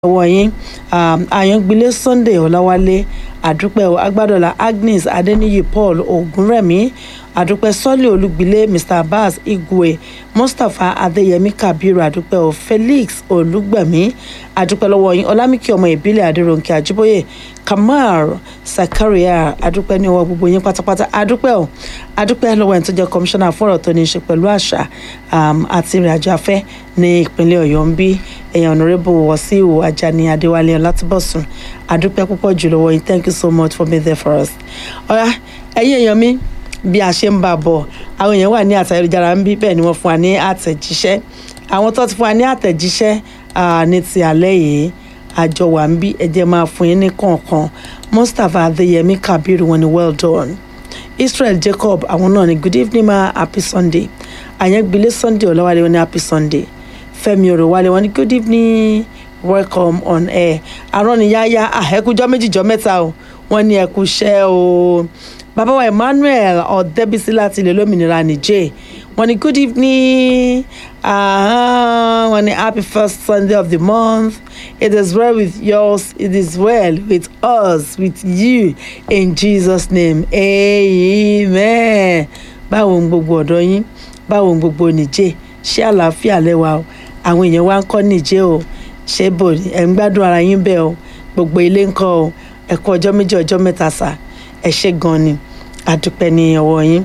lọ́wọ́ yín àyàngbílé sunday ọ̀làwálé àdúpẹ́ o agbádọ́là agnes adeniyi paul ogunrẹ̀mí àdúpẹ́ sọ́lé olúgbilé mr abbas igwe mustapha adéyẹmí kabiru àdúpẹ́ o felix olùgbẹ̀mí àdúpẹ́ lọ́wọ́ yín ọlámìkí ọmọ ìbílẹ̀ adéròǹkè àjíbóyè kamal sakaria àdúpẹ́ ní ọwọ́ gbogbo yín pátápátá àdúpẹ́ o àdúpẹ́ lọ́wọ́ ẹni tó jẹ́ kọmíṣánná fọ́rọ̀ tó ní í ṣe pẹ̀lú àṣà àti ìrìnàjò afẹ́ ní ìpínlẹ̀ ọ̀yọ́ ń bí èèyàn honourable wasiu ajani adéwálé ọlátúbọ̀sùn àdúpẹ́ púpọ̀ jù lọ́wọ́ yín thank you so much for being there for us. ọ̀rá ẹ̀yin èèyàn mi bí a ṣe ń bá a bọ̀ àwọn èèyàn wà ní àtẹ̀jára ń bí bẹ́ẹ̀ ni wọ́n fún wa ní àtẹ̀jíṣẹ́ àwọn tó ti fún wa ní àtẹ̀jíṣẹ́ ní ti alẹ́ yìí àjọ wà ń bí ẹ̀jẹ̀ máa fún yín ní kọ̀ọ̀kan mustapha adéyẹmí kabiru wọn ni well done israel jacob àwọn náà ni good evening ma happy sunday àyẹ̀gbélé sunday ọ̀làwálé wọn ni happy sunday fẹ́mi òròwálé wọn ni good evening welcome on air àrọ́nìyáyá ẹ̀kújọ́ méjìjọ́ mẹ́ta o wọ́n ní ẹ̀kúṣẹ́ o bàbá wa emmanuel ọ̀dẹ́bísí láti ilẹ̀ lómìnira nìjẹ́ wọ́n ní good evening uh, wọ́n ní happy first sunday of the month it is well with yours it is well with us with you in jesus name amen báwo ń gbogbo ọ̀dọ́ yín báwo ń gbogbo nìjẹ́ ṣé àlàáfíà lẹ́wà o àwọn èèyàn wa ń kọ́ nìjẹ́ o ṣé bò ẹ̀ ń gbádùn ara yín bẹ́ẹ̀ o gbogbo ilé ń kọ́ o ẹ̀kọ́ ọjọ́ méjì ọjọ́ mẹ́ta sà ẹ̀ ṣe gan ni àdúpẹ́ ní ọwọ́ yín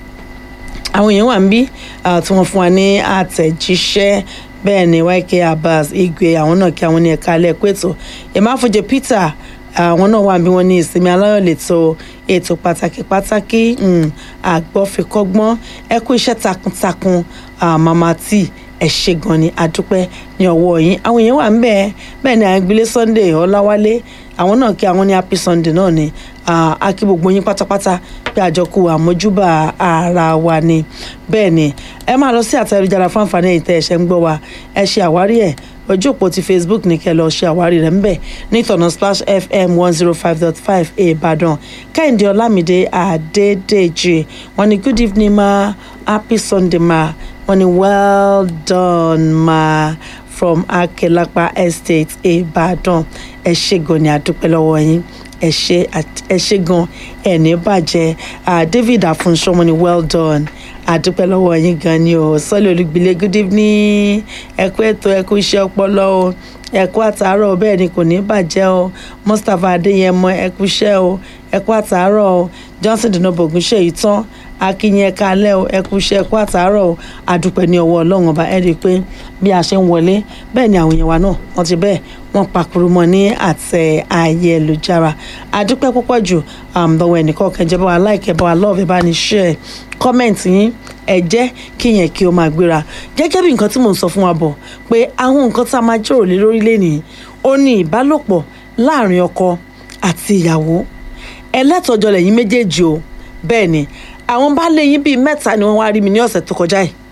àwọn èèyàn wà ń bí tí wọ́n fún wa ní àtẹ̀jíṣẹ́ bẹ́ẹ̀ ni yk abbas igwe àwọn náà kí àwọn ní ẹ̀ka alẹ́ ẹ̀kọ́ ètò ìmáfojì peter àwọn náà wà bí wọ́n ní ìsinmi aláyọ̀ lẹ́tọ̀ ètò pàtàkì pàtàkì àgbọ̀fikọ́gbọ́n ẹ kú iṣẹ́ takuntakun mama tí ẹ ṣe gan ni adúpẹ́ ní ọwọ́ yín àwọn èèyàn wà ń bẹ́ẹ̀ bẹ́ẹ̀ ni àgbélé sunday ọláwálé àwọn náà kí àwọn ní happy sunday náà ni a kí gbogbo yín pátápátá pé àjọkù àmójúbà ara wa ni bẹ́ẹ̀ ni ẹ máa lọ sí àtẹ̀jára fún àǹfààní èyí tẹ́ ẹ ṣe ń gbọ́ wa ẹ ṣe àwárí ẹ̀ ojú òpó ti facebook ní kẹ́ lọ ṣe àwárí rẹ̀ ńbẹ̀ nítorí splash fm one zero five dot five ìbàdàn kẹ́hìndé ọlámídé adédèjì wọ́n ní good evening ma happy sunday ma wọ́n ní well done ma from akelapa estate ìbàdàn ẹ ṣe gan ni àdúpẹ́ lọ́wọ́ yín ẹ ṣe ẹ ṣe gan ẹni bàjẹ́ david afunṣọ wọ́n ní well done àdúpẹ́ lọ́wọ́ yín gan ni o sọ́lé olùgbìlẹ̀ good evening ẹ̀kú ètò ẹ̀kú iṣẹ́ ọpọlọ o ẹ̀kú àtàárọ̀ bẹ́ẹ̀ ni kò ní bàjẹ́ o mustapha adéyẹmọ ẹ̀kú iṣẹ́ o ẹ̀kú àtàárọ̀ o johnson dinobo ogunṣe yìí tán akínyìn ẹ̀ka alẹ́ o ẹ̀kú iṣẹ́ ẹ̀kú àtàárọ̀ o àdúpẹ́ ní ọwọ́ ọlọ́run ọba ẹ̀ rí i pé bí a ṣe ń wọlé bẹ́ẹ̀ ni àwọn èèyàn wa náà wọ́n ti bẹ́ẹ̀ wọ́n pakuru mọ́ ní àtẹ ayélujára àdúpẹ́ púpọ̀ jù lọ́wọ́ ẹnìkan kẹjẹ bá wa like bá wa love bá ní share comment yín ẹ jẹ́ kí yẹn kí o máa gbéra gẹ́gẹ́ bí nǹkan tí mò ń sọ fún wa bọ̀ pé àwọn nǹkan tá a máa jòrò lé lórí lẹ́nìí ó ní ìbálòpọ̀ láàrin ọkọ àti ìyàwó ẹlẹ́tọ̀ọ́jọ́ lẹ́yìn méjèèjì o bẹ́ẹ̀ ni àwọn baálé yín bíi mẹ́ta ni wọ́n wá rí mi ní ọ̀sẹ̀ tó kọjá yìí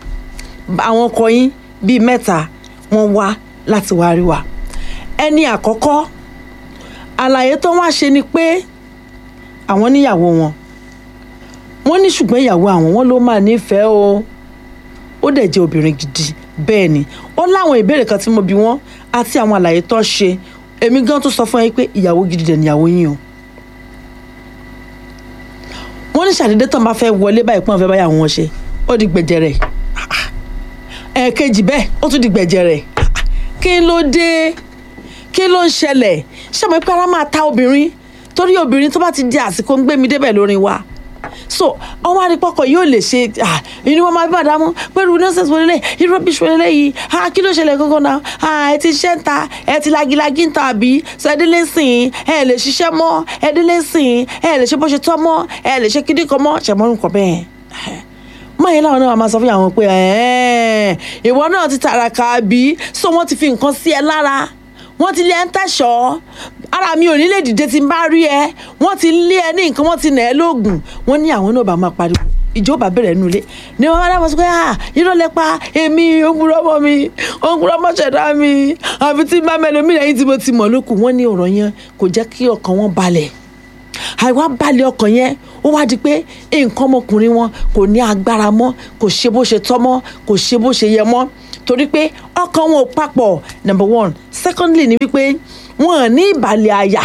àwọn ọkọ yín bíi mẹ́ta wọ́n wá láti wá rí wa ẹni àkọ́kọ́ àlàyé tó wá ṣe ni pé àwọn níyàwó wọn wọ́n ní ṣùgbọ́n ìyàwó àwọn wọn ló máa nífẹ̀ẹ́ o ó dẹ̀ jẹ́ obìnrin gidi bẹ́ẹ̀ ni ó láwọn ìbéèrè kan tí mo bi wọ́n àti àwọn àlàyé tó ṣe èmi gan tó sọ fún yín pé ìyàwó gidi dẹ̀ níyàwó yín o wọ́n ní ṣàdédé tán bá fẹ́ wọlé báyìí pọ́n fẹ́ báyà wọn ṣe ó di gbẹ̀jẹ̀rẹ̀ ẹ̀ẹ̀kejì bẹ́ẹ̀ ó tún di gbẹ̀jẹ̀rẹ̀ kí ló dé kí ló ń ṣẹlẹ̀ ṣàmì pé ara máa ta obìnrin torí obìnrin tó bá ti di àsìkò ń gbé mi débẹ̀ lórí wa so ọwọ́ àdìpọ̀kọ̀ yóò lè ṣe inú wọn máa bí bàdá mú pẹ̀lú nọ́ọ̀sẹ̀sì wọlé irú rubbish wọlé yìí kí ló ṣẹlẹ̀ gangan náà ẹ ti ṣẹ́ ń ta ẹ ti lagilagi ń ta àbí sọ ẹdínlẹ̀ sìn ẹ lè ṣiṣẹ́ mọ́ ẹdínlẹ̀ sìn ẹ lè ṣe bó ṣe tọ́ mọ́ ẹ lè ṣe kíndìn kan mọ́ ṣẹ̀mọ́rún kan bẹ́ẹ̀ mọ̀yìn láwọn náà máa sọ fún àwọn pé ìwọ náà ti tàràkà bí so wọ́n ti fi nǹkan sí ẹ lára wọ́n ti lé ẹ ń tẹ̀sọ́ ara mi ò ní lè dìde tí n bá rí ẹ wọ́n ti lé ẹ ní nǹkan wọ́n ti nà ẹ́ lóògùn wọ́n ní àwọn náà bá máa pariwo ìjọba bẹ̀rẹ̀ nulẹ̀ ni wọ́n máa dábọ̀ sọ pé ah irọ́ lẹ pa èmi òǹkúrọ́ ọmọ mi òǹkúrọ́ ọmọ ṣẹ̀dá mi àfi tí bá mẹ́lẹ̀ mí lẹ́yìn tí mo ti mọ̀ lókun wọ́n ní ọ̀rọ̀ yẹn kò jẹ́ kí ọkàn wọn balẹ̀ àìwá balẹ̀ ọkàn yẹn ó wá di pé nǹkan ọmọkùnrin wọn kò ní agbára mọ́ kò ṣe bó ṣe tọ́ mọ́ kò ṣe bó ṣe yẹ mọ́ torí pé ọkàn wọn ò papọ̀ number one secondly ni wípé wọn ò ní ìbàlẹ̀ àyà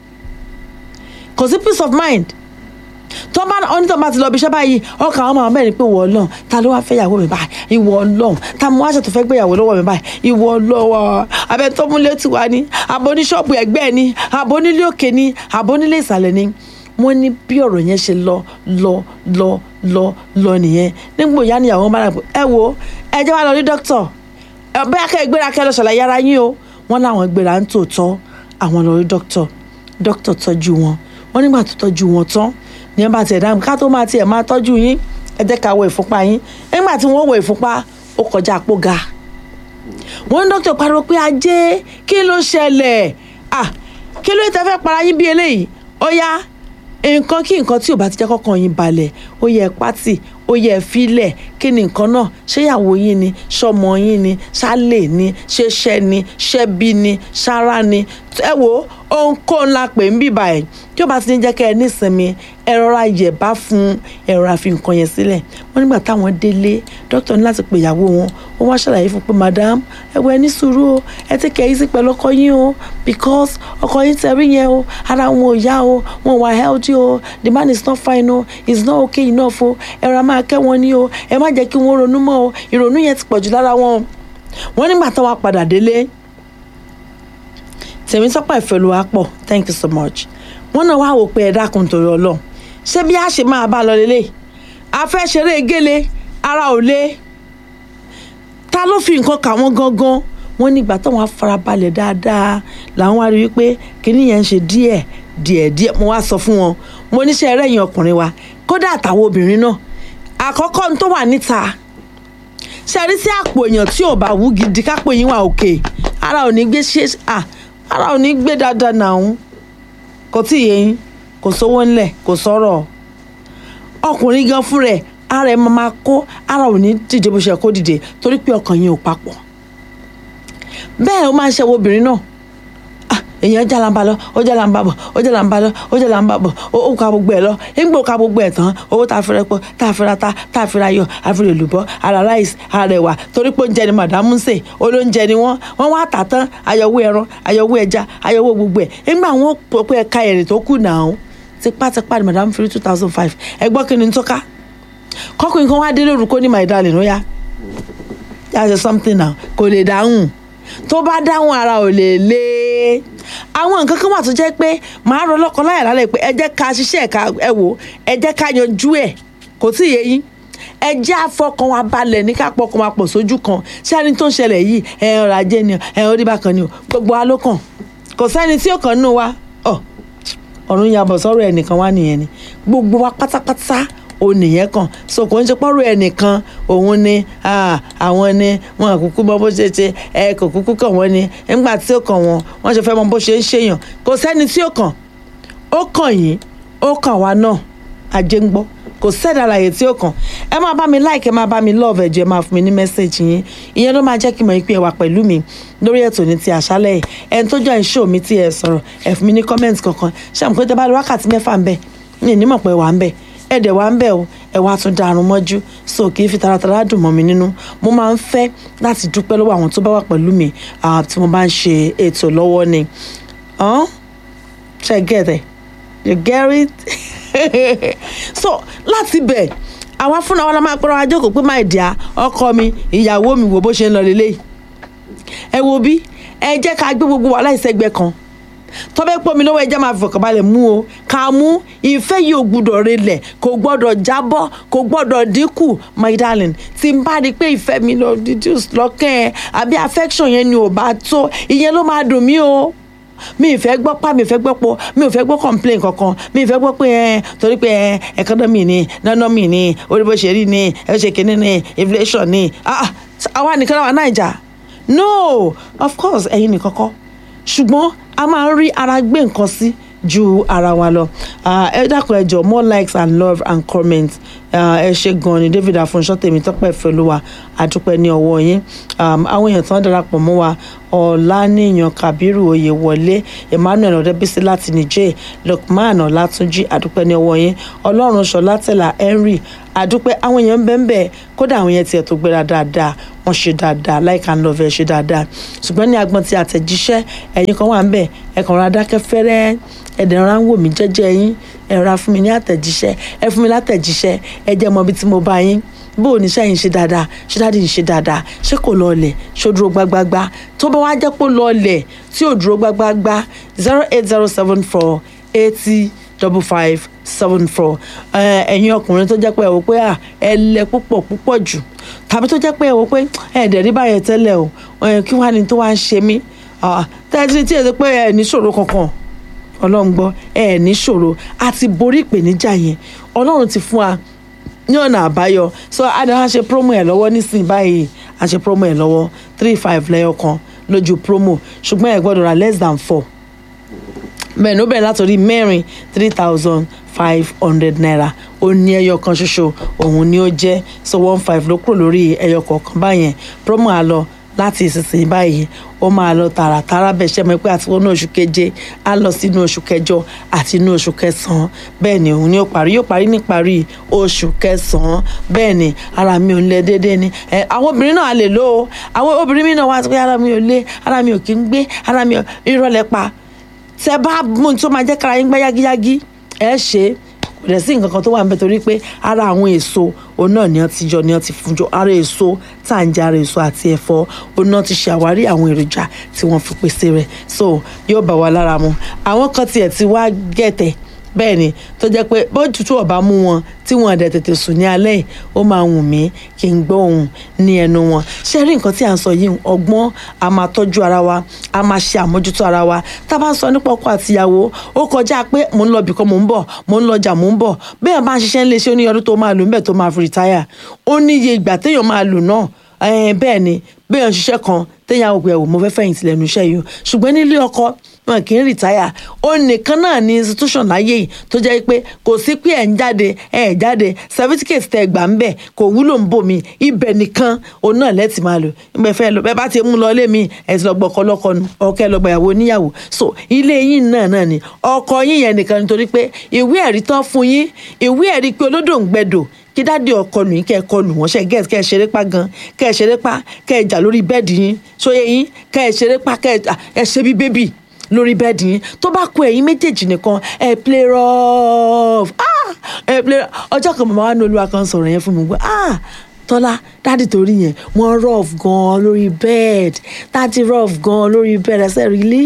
kò sí peace of mind tó bá ọ́nítọ̀ bá ti lọ bí iṣẹ́ báyìí ọkàn àwọn máa mẹ́rin pé ìwọ ọlọ́run ta ló wá fẹ́ ìyàwó mi báyìí ìwọ ọlọ́run ta mo wá ṣètò fẹ́ gbé ìyàwó lọ́wọ́ mi báyìí ìwọ ọlọ́wọ́ abẹ tó múlé tì wá ní àbò ní ṣọ́ọ̀bù ẹ̀gbẹ́ ẹ̀ ní àbò nílé òkè ní àbò nílé ìsàlẹ̀ ní wọ́n ní bí ọ̀rọ̀ yẹn ṣe lọ lọ lọ lọ lọ nìyẹn nígbò ìyá níyàwó bá rà pé ẹ wo ẹ jẹ́ wá lọ rí dókítà ẹ bẹ́ẹ̀ kẹ́ ẹ gbéra kẹ́ ẹ lọ ṣàlàyé ara yín o wọ́n láwọn gbéra ń tòótọ́ àwọn lọ rí dókítà dókítà tọ́jú wọn wọ́n nígbà tó tọ́jú wọn tán ní ẹ bá tiẹ̀ dáhùn ká tó máa tiẹ̀ máa tọ́jú yín ẹ jẹ́ ká wo ìfúnpá yín nígbà tí wọ́n wo ìfúnpá ó kọjá àpò ga wọ́n ní dókítà pariwo pé ajé kí ló ṣẹlẹ̀ ah kí ló tẹ́ fẹ́ para yín bí eléyìí ó yá nǹkan kí nǹkan tí ò bá ti jẹ́ kọ́kàn yín balẹ̀ ó yẹ pátì ó yẹ fílẹ̀ kí ni nǹkan náà ṣéyàwó yín ni ṣọmọ yín ni ṣálè ni ṣeṣẹ́ ni ṣẹ́bí ni ṣárá ni ẹ wo ohunkóhun la pè ń bìbà ẹ̀ tí ó bá ti ní jẹ́ kẹ́ ẹ nísinmi ẹ rọra yẹ̀bá fún ẹ rọra fi nǹkan yẹn sílẹ̀ wọ́n nígbà táwọn délé dókítà ní láti pè ìyàwó wọn ó wá ṣàlàyé fún pé madam ẹ wọ ẹ ní sùúrù o ẹ ti kẹ́ ẹ sí pẹ̀lú ọkọ yín o because ọkọ yín tẹ̀rí yẹn o ara wọn ò yá o wọn wà healthy o the man is not fine o is not okay enough o ẹ rọra máa kẹ́ wọn ní o ẹ má jẹ́ kí wọ́n ronú mọ́ o ìrònú yẹn ti pọ̀jù lára wọn wọ́n nígbà táwọn padà délé tèmítọ́pọ̀ ìfẹ́lùwápọ̀ thank you so much wọ́n náà wá wò pé ẹ dákun torí ọlọ́run ṣé bí a ṣe máa bá lọ lélẹ̀ a fẹ́ ṣeré gélé ara ò lé ta ló fi nǹkan kà wọ́n gangan wọ́n nígbà táwọn afarabalẹ̀ dáadáa làwọn wá rí wípé kíní yẹn ń ṣe díẹ̀ díẹ̀ díẹ̀ mo wá sọ fún wọn mo níṣẹ́ ẹrẹ́yìn ọkùnrin wa kódà àtàwọn obìnrin náà àkọ́kọ́ ní tó wà níta ṣe rí sí àpò èèyàn tí ò bá wú gidi kápò yín wà òkè ara ò ní gbé ṣe à ara ò ní gbé dáadáa nàún kò tí ì yé yín kò sówó ńlẹ̀ kò sọ̀rọ̀ ọkùnrin gan fún rẹ̀ ara ẹ̀ máa máa kó ara ò ní dìde bó ṣe kó dìde torí pé ọkàn yẹn ò papọ̀ bẹ́ẹ̀ ó máa ń ṣe wo obìnrin náà ah èèyàn jálàmbá lọ ó jálàmbá bọ̀ ó jálàmbá lọ ó jálàmbá bọ̀ ó ka gbogbo ẹ̀ lọ nígbà ó ka gbogbo ẹ̀ tán owó tá a fi rẹpọ tá a fi ra ta tá a fi ra yọ a fi rè lùbọ́ ara ráìsì ara ẹ̀wà torí pé oúnjẹ ni màdámù ń sè olóúnjẹ ni wọ́n wọ́n wá tà tán ayọ̀wó ẹran ayọ̀wó ẹja ayọ̀wó gbogbo ẹ̀ nígbà wọn pọ̀ pé ẹ̀ka èrè tó kù náà tipátipá ni màdámù fi rí two thousand five ẹ gbọ́ kí ni tó ká kọ́kùnrin kan wá dé lórúkọ ní my darling ó yá yá ṣe something now kò lè dáhùn tó bá dáhùn ara ò lè lé àwọn nǹkan kan wà tó jẹ́ pé màá rọ lọ́kọ láyà lálẹ́ pé ẹ jẹ́ ká ṣiṣẹ́ ẹ̀ka ẹ wò ẹ jẹ́ ká yanjú ẹ̀ kò tí ì yé yín ẹ jẹ́ àfọkàn wa balẹ̀ ní ká pọkàn wa pọ̀ sójú kan ṣé ẹni tó ń ṣẹlẹ̀ yìí ẹ ọ̀rọ̀ ajé ni ẹ orí bákan ni o gbogbo wa ló kàn kò sẹ́ni tí ó kàn nínú wa ọ ọ̀run yabọ̀ sọ́rọ̀ ẹnìkan wá nìyẹn ni gbogbo wa pátápátá o nìyẹn kan so kò ń ṣe pọ́rọ̀ ẹnìkan òun ni àwọn ni wọn kúkú mọ bó ṣe ṣe ẹ kò kúkú kàn wọ́n ni nígbà tí ó kàn wọ́n wọ́n ṣe fẹ́ mọ bó ṣe ń ṣèyàn kò sẹ́ni tí ó kàn ó kàn yín ó kàn wá náà ajé ń gbọ́ kò sẹ́ni àlàyé tí ó kàn ẹ máa bá mi like ẹ máa bá mi love ẹ̀jẹ̀ máa fún mi ní mẹ́sẹ̀gì yín ìyẹn ló máa jẹ́ kí n mọ̀ pé ẹ wà pẹ̀lú mi lórí ètò ní ti àṣálẹ̀ yìí ẹni tó join show mi tí ẹ sọ̀rọ̀ ẹ fún mi ní comment kankan ṣé àmì pé tẹ bá lọ wákàtí mẹ́fà ń bẹ̀ ní ìnímọ̀ pé wà ń bẹ̀ ẹ dẹ̀ wá ń bẹ̀ o ẹ wá tún darun mọ́jú so kì í fi taratara dùn mọ́ mi nínú mo máa ń fẹ́ láti dúpẹ́ lọ́wọ́ àwọn tó bá wà pẹ̀lú mi tí mo bá ń ṣe ètò lọ́wọ́ ni ṣe get it you get it so láti bẹ̀ àwa fúnra wa la máa pẹ́rọ ajókòó pé máa dìá ọkọ mi ìyàwó mi wò bó ṣe ń lọ lélẹ́yìí ẹ wo bí ẹ jẹ́ ká gbé gbogbo wa láìsẹ́gbẹ́ kan tọ́bẹ̀ pọ̀ mi lọ́wọ́ ẹjẹ́ máa fi fọkànbalẹ̀ mú o ká mú ìfẹ́ yìí ò gbúdọ̀ relẹ̀ kò gbọ́dọ̀ jábọ́ kò gbọ́dọ̀ dínkù my darling tí n bá rí i pé ìfẹ́ mi lọ reduce lọ́kàn ẹ̀ àbí affection yẹn ni ò bá tó ìyẹn ló máa dùn mí o mi ìfẹ́ gbọ́ pa mi ìfẹ́ gbọ́ pọ̀ mi ò fẹ́ gbọ́ complain kankan mi ìfẹ́ gbọ́ pé ẹ torí pé ẹ economy ni nanomi ni orí bó ṣe rí ni ẹ ṣe kínní ni inflation ni àwa nìkan náà wà Naija no of course ẹ̀yin nìkan kọ́ ṣùgbọ́n a máa ń rí ara gbé nǹkan sí ju ara wa lọ Ah, ẹ dákun ẹ jọ more likes and love and comments Ah, ẹ ṣe gan ni david afunṣọ tèmi tọpẹ fẹlúwa àdúpẹ́ ní ọwọ́ yín Um, àwọn èèyàn tán darapọ̀ mọ́ wa ọ̀làníyàn kabiru oyèwọlé emmanuel ọ̀dẹ́bísí láti niger lukman ọ̀làtúnjì àdúpẹ́ ní ọwọ́ yín ọlọ́run ṣọlá tẹ̀lá henry àdúpẹ́ àwọn èèyàn ń bẹ́ẹ̀ bẹ́ẹ̀ kódà àwọn yẹn tiẹ̀ tó gbéra dáadáa wọ́n ṣe dáadáa like and love ẹ̀ ṣe dáadáa ṣùgbọ́n ní agbọ́n ti àtẹ̀jíṣẹ́ ẹ̀yin kan wà ń bẹ̀ ẹ̀ kàn ra dákẹ́ fẹ́rẹ́ ẹ̀dẹ̀ rárá ń wò mí jẹ́jẹ́ yín ẹ̀ ra fún mi ní àtẹ̀jíṣẹ́ ẹ fún mi látẹ̀jíṣẹ́ ẹ jẹ́ mọ ibi tí mo bá yín bó o ní sẹ́yìn ṣe dáadáa ṣé dáàdì ń ṣe dáadáa ṣé kò lọọlẹ̀ ṣó dúró gbágbágbá tó bá wá jẹ́ pé ó lọọlẹ̀ tí ò dúró gbágbágbá zero eight zero seven four eighty double five seven four ẹ̀yin ọkùnrin tó jẹ́ pé ẹ wò pé à ẹ lẹ púpọ̀ púpọ̀ jù tàbí tó jẹ́ pé ẹ wò pé ẹ dẹ̀ rí báyẹn tẹ́lẹ̀ o ẹ, kí wàá ní tó wá ń ṣe mí tẹ́tí tí ẹ ti pé ẹ ní ṣòro kankan ọlọ́run gbọ́ ẹ ní ṣòro a ti borí ìpèníjà yẹn ọlọ́run ti fún wa ní ọ̀nà àbáyọ so adama ṣe promo ẹ̀ lọ́wọ́ nísìnyí báyìí a ṣe promo ẹ̀ lọ́wọ́ three five lẹ́yọ kan lójú promo ṣùgbọ́n ẹ̀ gbọ́dọ̀ ra less than four bẹ́ẹ̀ ni ó bẹ̀rẹ̀ látòrí mẹ́rin three thousand five hundred naira ó ní ẹyọ kan ṣoṣo òun ni ó jẹ́ so one five ló kúrò lórí ẹyọ kọ̀ọ̀kan báyẹn promo á lọ láti ìsinsìnyí báyìí ó máa lọ tààràtàrà bẹ́ẹ̀ ṣe mọ̀ pé àti wọnú oṣù keje á lọ sínú oṣù kẹjọ àti inú oṣù kẹsàn-án bẹ́ẹ̀ ni òun ni ó parí yóò parí níparí oṣù kẹsàn-án bẹ́ẹ̀ ni ara mi ò lẹ déédéé ni ẹ àwọn obìnrin náà á lè lò ó àwọn obìnrin mi náà wá sọ pé ara mi ò lé ara mi ò kí ń gbé ara mi ò ìrọ̀lẹ́ pa tẹ bá mú tó máa jẹ́ kára yín gbá yágíyágí ẹ ṣe é kò dẹ̀ sí nǹkan kan tó wà níbẹ̀ torí pé ara àwọn èso òun náà ni wọ́n ti jọ ni wọ́n ti fún jọ ara èso tá à ń jẹ ara èso àti ẹ̀fọ́ òun náà ti ṣàwárí àwọn èròjà tí wọ́n fi pèsè rẹ̀ so yóò bá wa lára mu àwọn kan tiẹ̀ ti wá gẹ̀tẹ̀ bẹ́ẹ̀ ni tó jẹ́ pé bó tutù ọ̀bá mú wọn tí wọn àdẹ̀ tètè sùn ní alẹ́ yìí ó máa wù mí kí n gbọ́ ohùn ní ẹnu wọn ṣé rí nǹkan tí à ń sọ yìí ọgbọ́n a máa tọ́jú ara wa a máa ṣe àmójútó ara wa tá a bá ń sọ nípa ọkọ àtìyàwó ó kọjá pé mò ń lọ bìkan mò ń bọ̀ mò ń lọjà mò ń bọ̀ bẹ́ẹ̀ bá ń ṣiṣẹ́ ńlẹ̀ ṣé ó ní ọdún tó máa lò ń bẹ̀ tó máa fi rìtáyà ó ní iye ìgbà téèyàn máa lò náà ẹ̀ẹ́n bẹ́ẹ̀ ni béèyàn ṣiṣẹ́ kan téèyàn àwọn òpè mo fẹ́ fẹ̀yìntì lẹ́nu iṣẹ́ yìí o ṣùgbọ́n nílé ọkọ wọn kì í rìtáyà ó nìkan náà ní institution láyé yìí tó jẹ́ pé kò sí pé ẹ̀ ń jáde ẹ̀ ń jáde certificate tẹ gbà ń bẹ̀ kò wúlò ń bò mí ibẹ̀ nìkan òun náà lẹ́tì máa lò ìgbẹ́ fẹ́ lọ bẹ́ẹ̀ bá ti mú lọ ilé mi ẹ̀ ti lọ gbọ́ ọkọ lọ́kọ nu ọkẹ́ lọ gbà ìyàwó oníyàwó so ilé yín náà náà ni ọkọ yín yẹn nìkan nítorí pé ìwé ẹ̀rí tán fún yín ìwé ẹ̀rí pé olódò ń gbẹdò kí dáàdi ọkọ lù yín kẹ ẹ kọlù wọn ṣe gẹẹsì kẹ ẹ ṣeré pa gan kẹ ẹ ṣeré pa kẹ ẹ jà lórí bẹ́ẹ̀dì yín sóye yín kẹ ẹ ṣeré pa kẹ ẹ ṣe bí bébì lórí bẹ́ẹ̀dì yín tó bá kó ẹ̀yin méjèèjì nìkan ẹ play rough ah ẹ play ọjọ́ kan màmá wa ní olúwa kan sọ̀rọ̀ yẹn fún mi gbọ́ ah tọ́lá dáàdì torí yẹn wọ́n rough gan lórí bed dáàdì rough gan lórí bed ẹsẹ̀ rílí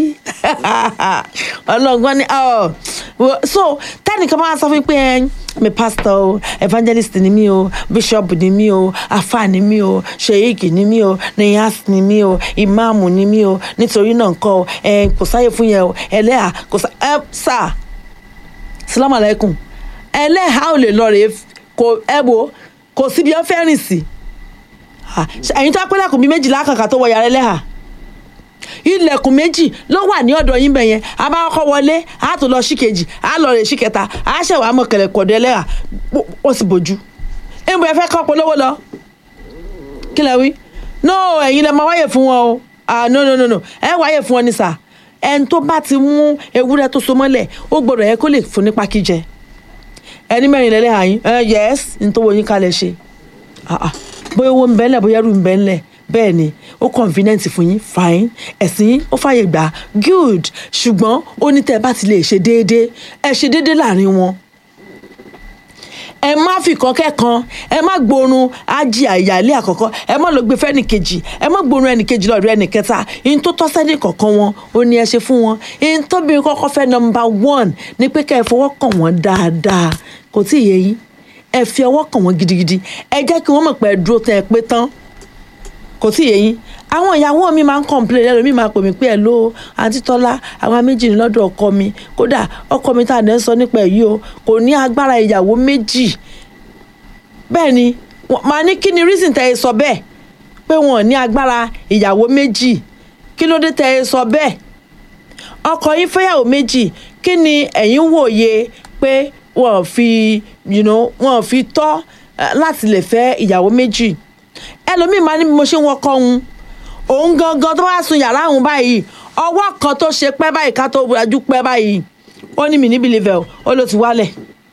ọlọ́gbọ́n ni so tẹ́nìkan máa sọ fún mi pé ẹ mi pastor o evangelist ni mí o bishop ni mí o afa ni mí o sheik ni mí o niyas ni mí o imaamu ni mí o nítorí náà nǹkan o ẹ kò sáyè fún yẹn o ẹlẹ́hà kò sá ẹ sà salamu alaykum ẹlẹ́hà ò lè lọ rèé kò ẹ wo kò síbi ẹ fẹ́ rìn sí ẹ̀yin tó pẹ́ lẹ́kùn bíi méjìlá kàkà tó wọ yàrá ẹlẹ́hà ilẹ̀kùn méjì ló wà ní ọ̀dọ̀ yín bẹ̀yẹn a bá kọ́ wọlé a tó lọ sí kejì a lọ rè sí kẹta a ṣẹ̀wá mọ̀ kẹlẹ̀ kọ̀dọ̀ ẹlẹ́hà ó sì bójú ẹ̀mú ẹ fẹ́ kọ́ polówó lọ kí lẹ wí no ẹ̀yin lẹ máa wáyè fún wọn o ah no no no no ẹ wáyè fún wọn ní sà ẹni tó bá ti mú ewúrẹ́ tó so mọ́lẹ̀ ó gbọ́dọ̀ yẹ kó lè fún nípa kíjẹ ẹni mẹ́rin lẹ́lẹ́ àyín ẹ yẹ́s ní tó wo yín kalẹ̀ ṣe bóyá owó ń bẹ́ńlẹ̀ bóyá ẹrù ń bẹ́ńlẹ̀ bẹ́ẹ̀ ni ó convenient fún yín fine ẹ̀sìn yín ó fàyè gbà good ṣùgbọ́n ó ní tẹ́ ẹ bá ti lè ṣe déédéé ẹ ṣe déédéé láàrin wọn ẹ má fi kan kẹ́kan ẹ má gbórun ájì àyàlé àkọ́kọ́ ẹ má lọ gbé fẹ́nì kejì ẹ má gbórun ẹnì kejì lọ́dọ̀ ẹnì kẹta ihun tó tọ́ sẹ́nì kọ̀ọ̀kan wọn ó ní ẹ ṣe fún wọn ihun tóbi kọ́kọ́ fẹ́ number one ni pé kẹ́ ẹ fọwọ́ kàn wọ́n dáadáa kò tí ì yé yín ẹ fi ọwọ́ kàn wọ́n gidigidi ẹ jẹ́ kí wọ́n mọ̀ pé ẹ dúró tẹ́ ẹ pé tán kò tí ì yé yín àwọn ìyàwó mi máa ń complain ẹlòmíì máa pè mí pé ẹ ló àǹtí tọ́lá àwọn méjì ní lọ́dọ̀ ọkọ mi kódà ọkọ mi tá à ń sọ nípa ẹ̀ yìí o kò ní agbára ìyàwó méjì bẹ́ẹ̀ ni màá ní kí ni reason tẹ́ ẹ sọ bẹ́ẹ̀ pé wọn ò ní agbára ìyàwó méjì kí ló dé tẹ́ ẹ sọ bẹ́ẹ̀ ọkọ yín fẹ́yàwó méjì kí ni ẹ̀yin wòye pé wọ́n fi you know, wọ́n fi tọ́ eh, láti lè fẹ́ ìyàwó méjì ẹlòmíì máa ní bí mo ṣe ń wọkọ̀ òun òun gangan tó bá sun yàrá òun báyìí ọwọ́ kan tó ṣe pẹ́ báyìí ká tó rajú pẹ́ báyìí ó ní mi níbi level ó ló ti wálẹ̀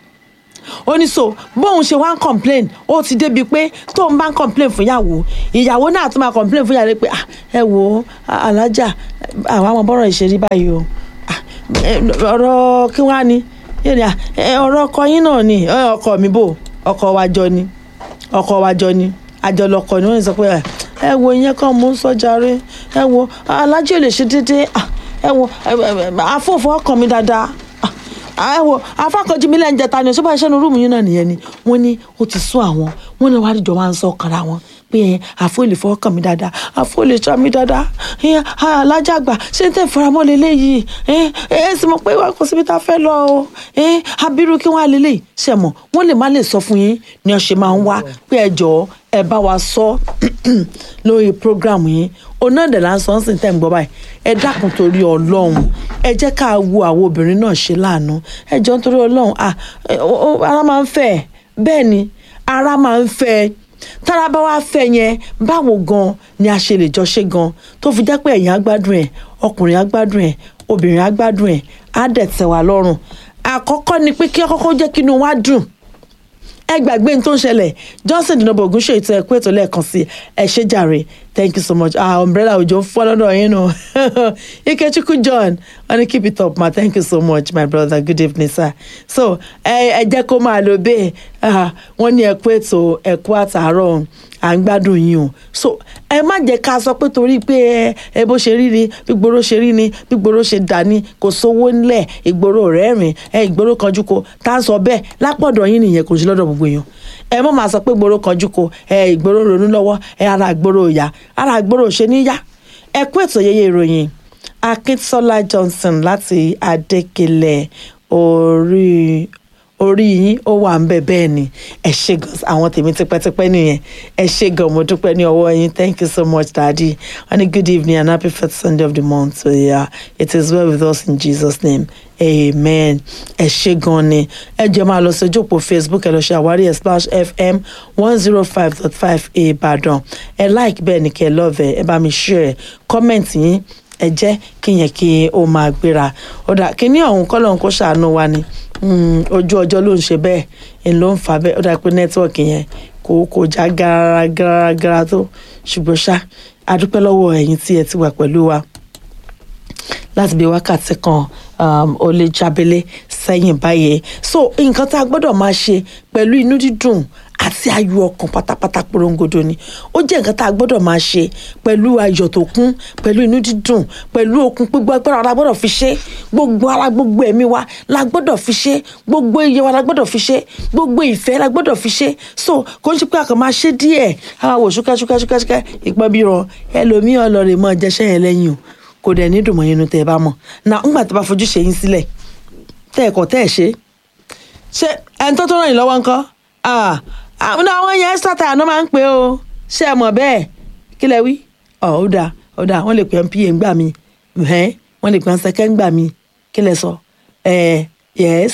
ó ní so bóun ṣe wá ń complain ó ti débi pé tóun bá ń complain fún ìyàwó ìyàwó náà tún máa complain fún ìyàwó pé "Ah, ẹ wo ah, alájà àwọn ọmọ bọ́rọ̀ ìṣeré báyìí o Ah, eh, ọ̀rọ̀ kí wá ni yóò ní "Ah, eh, ọ̀rọ̀ ọkọ yín náà ni "Eh, ọkọ mi bò ọkọ wa jọ ni ọkọ wa jọ ni àjọlọkọ ni wọ́n sọ pé "Ah, ẹ wo ìyẹn kan mò ń sọ jàre ẹ wo alájà ò lè ṣe déédéé Ah, ẹ wo afọ́fọ́ ọkàn mi dáadáa Ah, ẹ wo afákanjú mi lẹ́yìn jẹta ni ṣọ́bà iṣẹ́ nu rúùmù yín náà nìyẹn ni wọ́n ní ó ti sún àwọn wọ́n ní wàá dìjọ máa ń sọ ọkàrà wọn pé ẹ àfọ lè fọwọ́ kàn mí dáadáa àfọ lè ṣọ́ mi dáadáa ẹ alájàgbà ṣé n tẹ́ faramọ́ lélẹ́yìí ẹ ẹ sì mọ̀ pé wà kò síbi tá a fẹ́ lọ o ẹ abiru kí wọ́n á lélẹ́yìí ṣe mọ̀ wọ́n lè má lè sọ fún yín ni ọ̀ṣẹ̀ máa ń wá pé ẹ jọ̀ọ́ ẹ bá wa sọ lórí program yín oná dẹ̀ là ń sọ ń sìn tẹ́ ń gbọ́ báyìí ẹ dákun torí ọlọ́run ẹ jẹ́ ká wo àwọn obìnrin náà ṣe láàánú ẹ jọ nítorí ọlọ́run ah, ẹ, ó- ó- ara máa ń fẹ́ ẹ. bẹ́ẹ̀ ni ara máa ń fẹ́ ẹ. tára bá wá fẹ́ yẹn báwo gan ni a ṣe lè jọ ṣe gan tó fi jẹ́ pé ẹ̀yin á gbádùn ẹ̀ ọkùnrin á gbádùn ẹ̀ obìnrin á gbádùn ẹ̀ á dẹ̀ tẹ́ wa lọ́rùn àkọ́kọ́ ni pé kí ọkọ́kọ́ jẹ́ kí inú wa dùn ẹ gbàgbé ní tó ń ṣẹlẹ̀ johnson dinobo ogunṣe ètò ẹ̀kú ètò lẹ́ẹ̀kan sí ẹ ṣé jàre thank you so much ah umbrella òjò ń fọ́ lọ́dọ̀ yín nù ikechukwu john wọ́n ní keep it up ma thank you so much my brother good evening sir so ẹ ẹ jẹ́ kó máa lọ bẹ́ẹ̀ ah, wọ́n ní ẹ̀kú ètò ẹ̀kú àtàárọ̀ à ń gbádùn yín o so ẹ má jẹ́ ká sọ pé torí pé ẹ ẹ bó ṣe rí ni bí gbòòrò ṣe rí ni bí gbòòrò ṣe dà ní kò sówó ńlẹ̀ ìgboro rẹ́rìn ẹ ìgboro kanjú ko tá a sọ bẹ́ẹ̀ lápọ̀dọ̀ yín nìyẹn kò sí lọ́dọ̀ gbogbo èèyàn ẹ mọ̀ máa sọ pé gbòòrò kanjú ko ẹ ìgboro ronú lọ́wọ́ ẹ ara ìgboro ìyá ara ìgboro ṣe níyà ẹ kú ètò yẹyẹ ìròyìn akíntola johnson láti adékèlè orí orí yín ó wà ń bẹ bẹ́ẹ̀ ni ẹ ṣe gan àwọn tèmi tipẹ́tipẹ́ nìyẹn ẹ ṣe gan mo dúpẹ́ ní ọwọ́ yín thank you so much daddy and a good evening and happy first sunday of the month so yeah it is well with us in jesus name amen ẹ ṣe gan ni ẹ jẹ́ máa lọ sójú òpó facebook ẹ lọ ṣe àwárí ẹ splash fm one zero five dot five ìbàdàn ẹ like bẹ́ẹ̀ ni kẹ́ ẹ love ẹ ẹ bá mi share comment yín ẹ jẹ́ kí yẹn kí ó máa gbéra ọ̀dà kíní ọ̀hún kọ́ lóun kó ṣàánú wa ni Mm, ojú ọjọ́ ló ń ṣe bẹ́ẹ̀ ń ló ń fà bẹ́ẹ̀ ó dà pé nẹ́tíwọ̀kì yẹn kò kò já gara gara gara tó ṣùgbọ́n ṣá a dúpẹ́ lọ́wọ́ ẹ̀yin tí ẹ ti wà pẹ̀lú wa láti bí wákàtí kan um, ó lè jábélé sẹ́yìn báyìí so nǹkan tá a gbọ́dọ̀ máa ṣe pẹ̀lú inú dídùn àti ayọ̀ ọkàn pátápátá porongodo ni ó jẹ́ nǹkan tá a gbọ́dọ̀ máa ṣe pẹ̀lú ayọ̀ tó kún pẹ̀lú inú dídùn pẹ̀lú okun gbogbo agbára la gbọ́dọ̀ fi ṣe gbogbo ara gbogbo ẹ̀mí wa la gbọ́dọ̀ fi ṣe gbogbo iye wa la gbọ́dọ̀ fi ṣe gbogbo ìfẹ́ la gbọ́dọ̀ fi ṣe so kò ń ṣe pé a kàn máa ṣe díẹ̀ àwọn àwò ṣúkẹ́ ṣúkẹ́ ṣúkẹ́ ṣúkẹ́ ìpọ́n bí ràn ẹlòmíì ọlọ́rẹ̀ mọ́ jẹ́ṣẹ́ yẹn lẹ́yìn o kò dẹ̀ ní dùnmọ̀ yẹn nu tẹ́ ẹ bá mọ̀ na ńgbà tó bá fojú ṣe yín sílẹ̀ tẹ́ ẹ̀kọ́ tẹ́ ẹ̀ ṣe ṣé ẹni tó tó ràn yín lọ́wọ́ ńkọ́ àwọn àwọn yẹn extra time náà máa ń pè ó ṣé ẹ mọ̀ bẹ́ẹ̀ kí lẹ wí ọ̀ ó dáa ó dáa wọ́n lè pè ẹ́ pa ńgbà mi ẹ̀hẹ́n wọ́n lè pè ẹ́ sẹ́kẹ́ ńgbà mi kí lẹ sọ ẹ̀ yes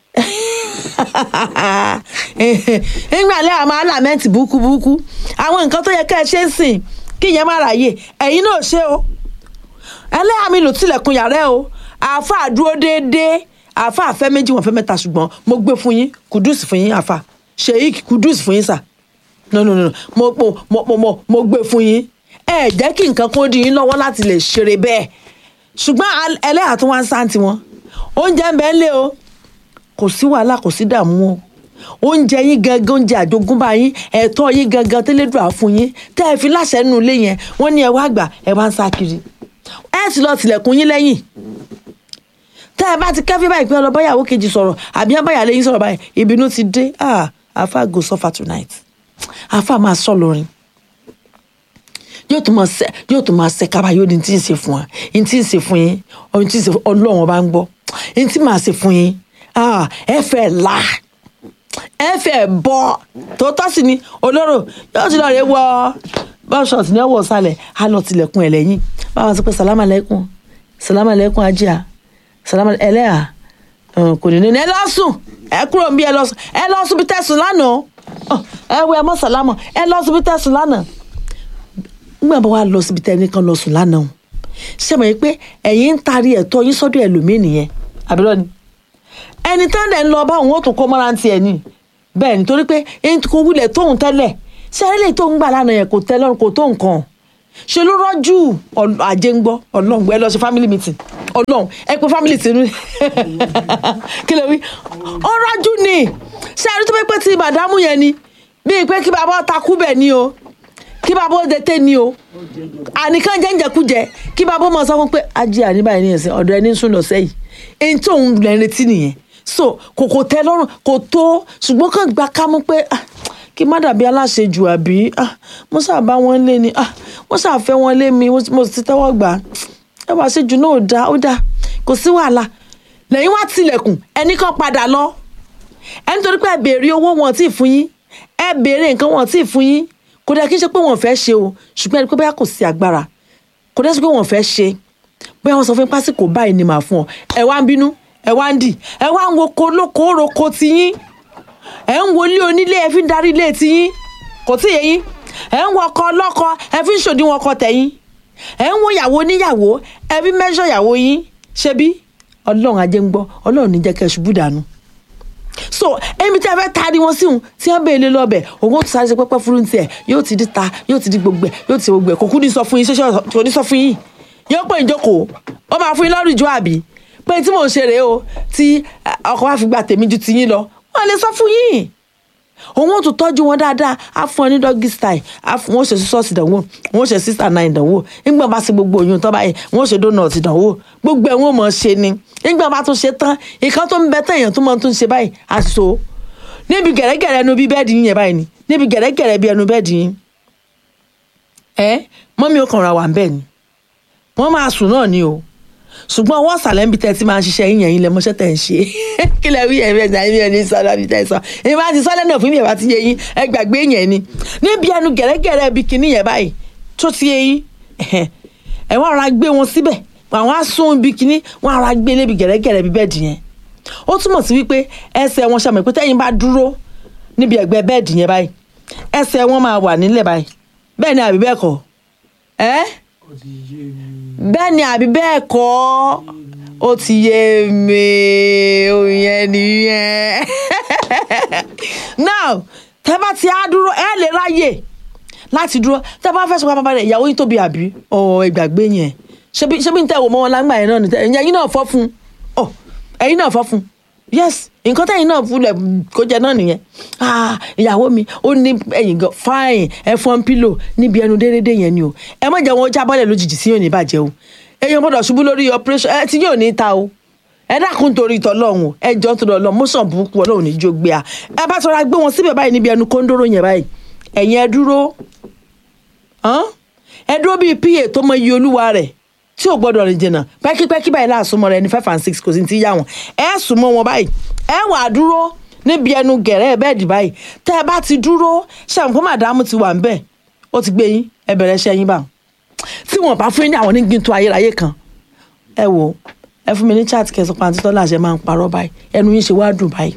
ńgbà lẹ́ àmọ́ alámẹ́ǹtì burúkú burúkú àwọn nǹkan tó yẹ ká ẹ ṣe ń sìn kí ìyẹn má ráyè ẹ̀yin náà ṣe o ẹlẹ́yà mi lò tilẹ̀kùn yàrá ẹ o àáfàá dúró déédéé àáfàá fẹ́ méjì wọ́n fẹ́ mẹ́ta ṣùgbọ́n mo gbé fún yín kùdùsì fún yín àáfàá sheik kùdùsì fún yín sà no no no mo mo mo mo mo mo gbé fún yín ẹ jẹ́ kí nǹkan kó di yín lọ́wọ́ láti lè ṣeré bẹ́ẹ̀ ṣùgbọ́n ẹlẹ́yà tó wá ń sáǹtì wọn oúnjẹ ń bẹ ń lé o kò sí wàhálà kò sí dààmú o oúnjẹ yín gangan oúnjẹ àjogúnbá yín ẹ̀tọ́ yín gangan tẹ́lẹ̀dùn àfún yín tẹ́ ẹ fi láṣẹ nínú ilé yẹn wọ́n ní ẹ wá gbà ẹ wá ń sá kiri ẹ sì lọ tilẹ̀kùn yín lẹ́yìn tẹ́ ẹ bá ti kẹ́fí báyìí pé ọlọ́báyàwó kejì sọ̀rọ̀ àbí ọbáyà lẹ́yìn sọ̀rọ̀ báyìí ìbínú ti dé àáfà go suffer tonight àáfà máa sọ lórin yóò tún máa ṣe yóò tún máa ṣe kábà yóò ní tí ń ṣe fún wa ní tí ń ṣe fún yín ọ̀hún tí ń ṣe ọlọ́run ọba ń gbọ́ ní tí màá ṣe fún yín ẹ fẹ́ là ẹ fẹ́ bọ́ tòótọ́ sì ni olóró yóò ti lọ rè wọ bọ́ṣọ̀tì ní ọwọ́ sálẹ̀ á lọ tilẹ̀kùn ẹ̀ lẹ́yìn báwọn sọ pé sàlámà lẹ́kùn sàlámà lẹ́kùn ajíà sàlámà ẹlẹ́à Hàn, kò ní ní ẹ lọ sùn ẹ kúrò níbí ẹ lọ sùn ẹ lọ sùn bí tẹ̀sùn lánàá Hàn, ẹ wẹ ẹ mọ́ sàlámọ̀ ẹ lọ sùn bí tẹ̀sùn lánàá nígbà bá wà lọ síbi tẹ́ni kan lọ sùn lánàá o ṣe mọ̀ pé ẹ̀yin ń taari ẹ̀tọ́ yín sọ́dọ̀ ẹlòmíì nìyẹn àbúrò ni ẹni tán dẹ̀ ń lọ bá òun ó tún kó mọ́ra ti ẹ̀ ni bẹ́ẹ̀ ni torí pé ẹni kò wulẹ̀ tóun tẹ́lẹ̀ ṣé ẹni lè tó ń gbà lánàá yẹn kò tẹ́ lọ́rùn kò tó nǹkan ṣe ló rọ́jú Ọl- àjẹ́ ń gbọ́ ọlọ́run ẹ lọ ṣe family meeting ọlọ́run ẹ pé family tinú kí ló wí ó rọ́jú ni ṣé ẹni tó pé pé ti màdámù yẹn ni bíi pé kí bàbá takú bẹ̀ ni o kí bàbá ó dẹ́tẹ́ ni o àníkàn jẹ́njẹ̀kújẹ kí bàbá ó mọ̀ sọ fún pé ajé àníbàyẹn ní ẹ̀sìn ọ̀dọ̀ ẹni ń sùn lọ sẹ́yìn èyí tí òun lè retí nìyẹn so kò kò tẹ́ lọ́rùn kò tó ṣùgbọ́n kàn gba kámú pé ah, kí má dàbí aláṣejù àbí ah, mo ṣàbá wọn lé ni ah, wọ́n ṣàfẹ́ wọn lé mi mo sì ti tẹ́wọ́ gbà á ẹ wá ṣejù náà ó dáa ó dáa kò sí wàhálà lẹ́yìn wá tilẹ̀kùn ẹnì kan padà lọ ẹni torí pé ẹ béèrè owó wọn tí ì fún yín ẹ béèrè nǹkan wọn tí ì fún yín kò dẹ́ kí n ṣe pé wọn fẹ́ ṣe o ṣùgbọ́n ẹni pé bóyá kò sí agbára kò dẹ́ sí pé wọn fẹ́ ṣe bóyá wọn sọ fún yín pásìkò báyìí ni màá fún ọ ẹ wá ń bínú ẹ wá ń dì ẹ wá ń wo kolóko roko tiyín ẹ ń wo ilé onílé ẹ fi ń darí ilé tiyín kò tí ì yé yín ẹ ń wo ọkọ ọlọ́kọ ẹ fi ń ṣòdiwọ̀n ọkọ tẹ̀yìn ẹ ń wo ìyàwó oníyàwó ẹ fi mẹ́ṣọ̀ ìyàwó yín ṣebí ọlọ́run ajé ń gbọ́ ọlọ́run ní jẹ́ kẹ́ ẹ ṣubú dànù so èmi tí a fẹ́ taari wọn síhun tí wọ́n bèèrè lọ́bẹ̀ òun ó ti sáré ṣe pẹ́pẹ́ fúru tiẹ̀ yóò ti di ta yóò ti di gbogbo ẹ̀ yóò ti di gbogbo ẹ̀ kò kú ní sọ fún yín ṣẹṣẹ kò ní sọ fún yín yóò pè ń jókòó ó máa fún yín lọ́rùn ìjọ àbí pé tí mò ń ṣe rèé o tí ọkọ wa fi gba tèmi ju ti yín lọ wọ́n lè sọ fún yín òun ó tún tọ́jú wọn dáadáa á fún ọ ní doggy style á fún wọn ó ṣe sọ́ọ̀sì ìdánwò wọn ó ṣe sister nine ìdánwò nígbà bá ṣe gbogbo oyún tán báyìí wọn ó ṣe donut ìdánwò gbogbo ẹ̀ wọn ò mọ̀ ṣe ni nígbà bá tún ṣe tán ìkan tó ń bẹ tán èèyàn tó mọ̀ tún ṣe báyìí àṣọ níbi gẹ̀rẹ́gẹ̀rẹ́ ẹnu bí bẹ́ẹ̀dì yín yẹn báyìí ni níbi gẹ̀rẹ́gẹ̀rẹ́ bí ẹnu bẹ́ẹ̀dì yín ẹ mọ́mí ó kàn ra wà ń bẹ̀ ni wọ́n máa sùn náà ni o ṣùgbọ́n ọwọ́ ọ̀sàlẹ̀ ń bi tẹ́ ti máa ń ṣiṣẹ́ yín yẹn yín lẹ mọ́ṣẹ́ tẹ̀ ń ṣe kí lẹ wí yẹn bí ẹ̀sìn àyẹ̀mí ẹni sọ́dọ̀ bí tẹ̀ sọ èyí máa ti sọ́lẹ̀ náà fún mi ìyẹ̀bá ti yé yín ẹ gbàgbé yẹn ni níbi ẹnu gẹ̀rẹ́gẹ̀rẹ́ bí kinní yẹn báyìí tó ti yé yín ẹ wọ́n ara gbé wọn síbẹ̀ àwọn á sún bí kinní wọ́n ara gbé lébi gẹ̀rẹ́gẹ̀rẹ́ bí bẹ́ẹ̀dì yẹn ó túmọ̀ sí wípé ẹsẹ̀ wọn ṣàmì pé tẹ́yìn bá dúró níbi ẹ̀gbẹ́ bẹ́ẹ̀dì yẹn báyìí ẹsẹ̀ wọn máa wà nílẹ̀ báyìí bẹ́ẹ̀ ni àbí bẹ́ẹ̀ kọ́ ẹ́ bẹ́ẹ̀ ni àbí bẹ́ẹ̀ kọ́ ó ti yé mi òyìn nìyẹn now tẹ́ bá ti á dúró ẹ lè ráyè láti dúró tẹ́ bá fẹ́ sọ pápá rẹ̀ ìyàwó yín tóbi àbí ọ̀ ìgbàgbé yẹn ṣebí ṣebí ń tẹ́ wò mọ́ wọn lágbà yẹn náà nìtẹ́ ẹ̀yin náà fọ́ fún ọ ẹ̀yin náà fọ́ fún yes nǹkan tẹ́yìn náà fúnlẹ̀ kó jẹ náà nìyẹn ah ìyàwó mi ó ní ẹ̀yìn gan fine ẹ̀fọn pílò níbi ẹnu déédéé yẹn ni o ẹ má jẹ́ wọn jábọ́lẹ̀ lójijì sí yóò ní bàjẹ́ o èèyàn gbọ́dọ̀ ṣubú lórí operation ẹ tí yóò ní ta o ẹ dákun torí ìtọ́lọ́hún o ẹ jọ́ torí ọlọ́run mọ́sàn burúkú ọlọ́run ní jó gbé a ẹ bá tọ́ra gbé wọn síbẹ̀ báyìí níbi ẹnu kóńdóró yẹn báyìí ẹ̀yin ẹ dúró ẹ dúró bíi pa tó mọ iye olúwa rẹ̀ tí ò gbọ́dọ̀ rìn jìnnà pẹ́kípẹ́kí báyìí láàsúnmọ́ rẹ̀ ní five and six kò sí ti yá wọn ẹ súnmọ́ wọn báyìí ẹ wà dúró níbi ẹnu gẹ̀rẹ́ bẹ́ẹ̀dì báyìí tẹ́ ẹ bá ti dúró ṣàǹkó màdámù ti wà ń bẹ̀ ó ti gbé yín ẹ bẹ̀rẹ̀ iṣẹ́ yín báwọn tí wọn bá fún yín ní àwọn onígbìn tó ayérayé kan ẹ wò ẹ fún mi ní chat kẹsàn án àti tọ́lá àṣẹ máa ń parọ́ báyìí ẹnu yín ṣe wá dùn báyìí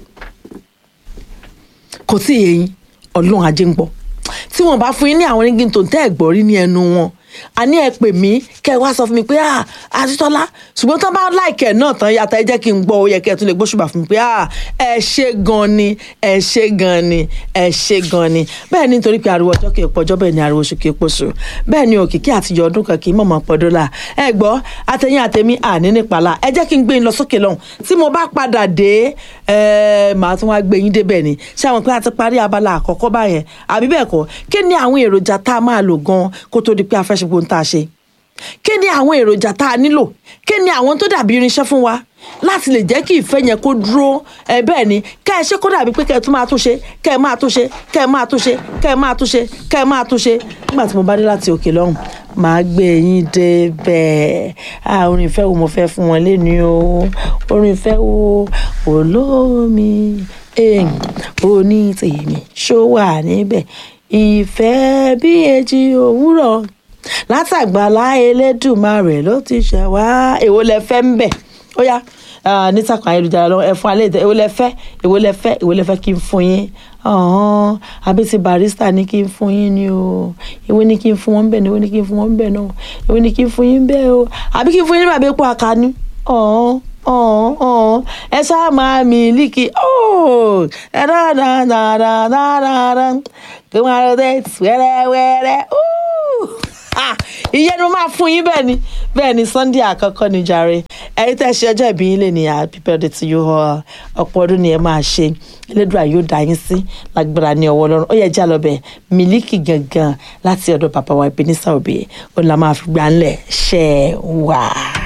kò tí ì yé yín ọlọ́run ajé ń gbọ́ tí wọn bá fún yín ní àwọn onígbìn tó ń tẹ́ ẹ̀ gbọ́ rí ní ẹnu wọn àní ẹ pè mí kẹ wá sọ fún mi pé ah àtitọ́lá ṣùgbọ́n tó bá láìkẹ́ náà tán yàtọ̀ ẹ jẹ́ kí n gbọ́ ó yẹ kí ẹ tún lè gbóṣùbà fún mi pé ah ẹ ṣe gan ni ẹ ṣe gan ni ẹ ṣe gan ni bẹ́ẹ̀ ni nítorí pé ariwo ọjọ́ kìí pọ̀jọ́ bẹ́ẹ̀ ni ariwo oṣù kìí pọ̀ṣù bẹ́ẹ̀ ni òkìkí àtijọ́ ọdún kan kì í mọ̀mọ́ pọ̀ dọ́là ẹ gbọ́ àtẹ̀yìn àtẹ̀mí àní nípàlà ẹ jẹ́ kí n gbé yín lọ sókè lọ́hùn tí mo bá padà dé ẹ màá tún wá gbé yín débẹ̀ ni ṣé àwọn pé a ti parí abala àkọ́kọ́ báyẹn àbí bẹ́ẹ̀ kọ́ kí ni àwọn èròjà tá a máa lò gan kó tó di pé a fẹ́ ṣe gbóhùn tá a ṣe kí ni àwọn èròjà tá a nílò kí ni àwọn tó dàbí irinṣẹ́ fún wa láti lè jẹ́ kí ìfẹ́ yẹn kó dúró ẹ bẹ́ẹ̀ ni kẹ́ ẹ ṣe kó dàbí pé kẹ́ ẹ tún máa tún ṣe kẹ́ ẹ máa tún ṣe kẹ́ ẹ máa tún ṣe kẹ́ ẹ máa tún ṣe kẹ́ ẹ máa tún ṣe nígbà tí mo bá dé láti òkè lọ́hùn màá gbé yín débẹ̀ ah orin ìfẹ́ wo mo fẹ́ fún wọn lẹ́nu o orin ìfẹ́ wo olómi oní tèmi ṣó wà níbẹ̀ ìfẹ́ bí èjì òwúrọ̀ látàgbàlá elédùmarè ló ti ṣẹ̀ wá èwo lẹ fẹ́ ń bẹ̀ ó yá ah, nítàkùn ayélujára lọ́wọ́ ẹ fún alẹ́ ìtẹ́ èwo lẹ fẹ́ èwo lẹ fẹ́ èwo lẹ fẹ́ kí n fún yín ọ̀hún àbí ti barista ní kí n fún yín ni o èwo ní kí n fún wọn bẹ́ẹ̀ ni èwo ní kí n fún wọn bẹ́ẹ̀ náà èwo ní kí n fún yín bẹ́ẹ̀ o àbí kí n fún yín ní bàbá epo àkànú ọ̀hún ọ̀hún ọ̀hún ẹ ṣáà máa mílíkì ooo ẹ dáadáadáadáa kí wọ́n á rẹ̀ wẹ́rẹ́wẹ́rẹ́ ooo ah ìyẹn ni mo máa fún yín bẹ́ẹ̀ ni bẹ́ẹ̀ ni sunday àkọ́kọ́ ni jàre ẹ̀yin tẹ́ ṣe ọjọ́ ìbí yín lè ní happy birthday to you all ọ̀pọ̀ ọdún ni ẹ máa ṣe elédùà yóò dá yín sí lágbára ní ọwọ́ ọlọ́run ó yẹ já lọ bẹ̀ mílíkì gangan láti ọ̀dọ̀ bàbá wa Ebenezer Obey ó la máa fi gbà ńlẹ̀ ṣẹ́ wà.